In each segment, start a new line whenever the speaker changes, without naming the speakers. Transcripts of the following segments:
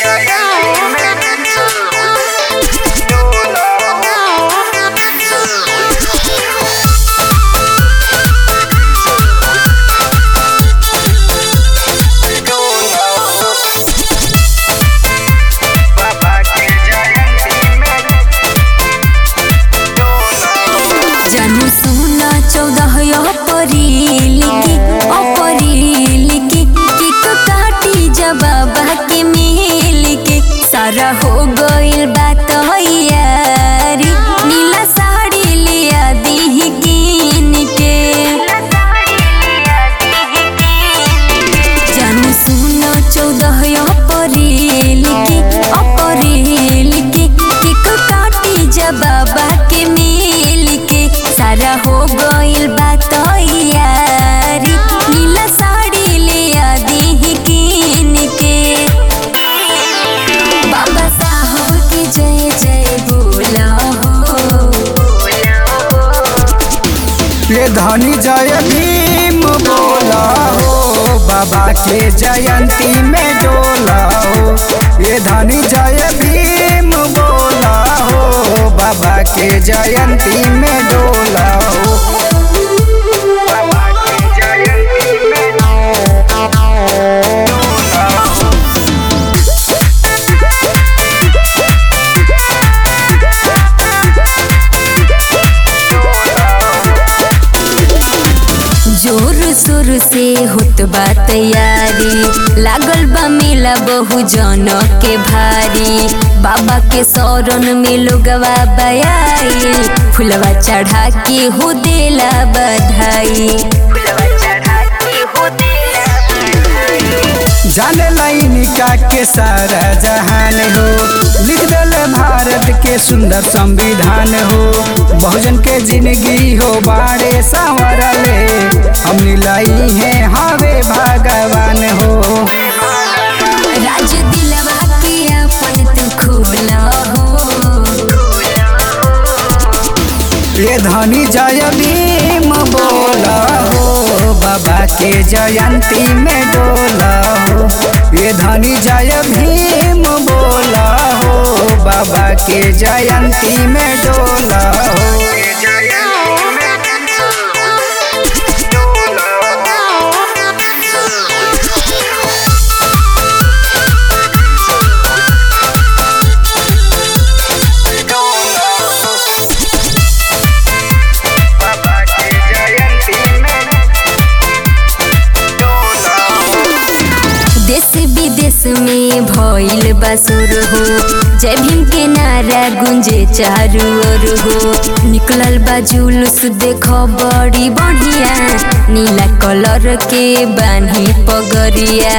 जानू सोना चौदह अप्रैल की अप्रैल की केक काटी जब बाबा के मेल के सारा हो गइल बात यारी नीला साड़ी लिया दी कीन के जानू सोना चौदह अप्रैल की अप्रैल की केक काटी जब बाबा के मेल के सारा हो गइल बात यारी नीला साड़ी लिया दी कीन के बाबा साहब की जय जय बोला हो
ये धनी जय भीम बोला हो बाबा के जयंती में डोला हो ये धनी जय भीम बोला हो बाबा के जयंती में डोला हो बाबा के जयंती में डोला हो।
जोर शोर से होत बा तैयारी लागल बा मेला बहु जन के भारी बाबा के शरण में लोगवा बयाई फुलवा चढ़ा के हो देला बधाई फुलवा चढ़ा के हो देला
जाने लाइनिका के सारा जहान हो लिख दल भारत के सुंदर संविधान हो बहुजन के जिंदगी हो बाड़े संवरले हमनी लाई है हवे भगवान हो
राज दिलवा के अपन तू खोला हो
ये धनी जय भीम बोला हो बाबा के जयंती में डोला हो ये धनी जय भीम बोला हो बाबा के जयंती में डोला हो
देश विदेश में भइल बसुर हो जय भीम के नारा गुंजे चारू ओर हो निकलल बा जुलूस देखो बड़ी बढ़िया नीला कलर के बान्ही पगरिया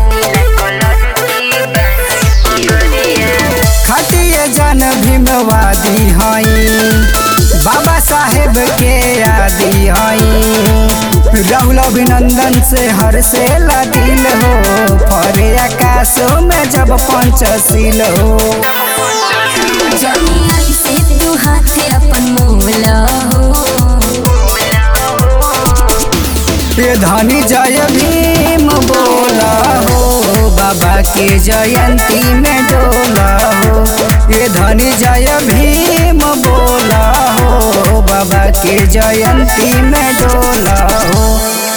खटिए जन भीमवादी हई बाबा साहेब के आदि हई राहुल अभिनंदन से हर से दिल हो फरे आकाशों में जब पंचशील हो
जनी ऐसे तू हाथ अपन मोला हो
ये धनी जय भीम बोला हो बाबा के जयंती में डोला हो ये धनी जय भीम बोला हो बाबा के जयंती में डोला हो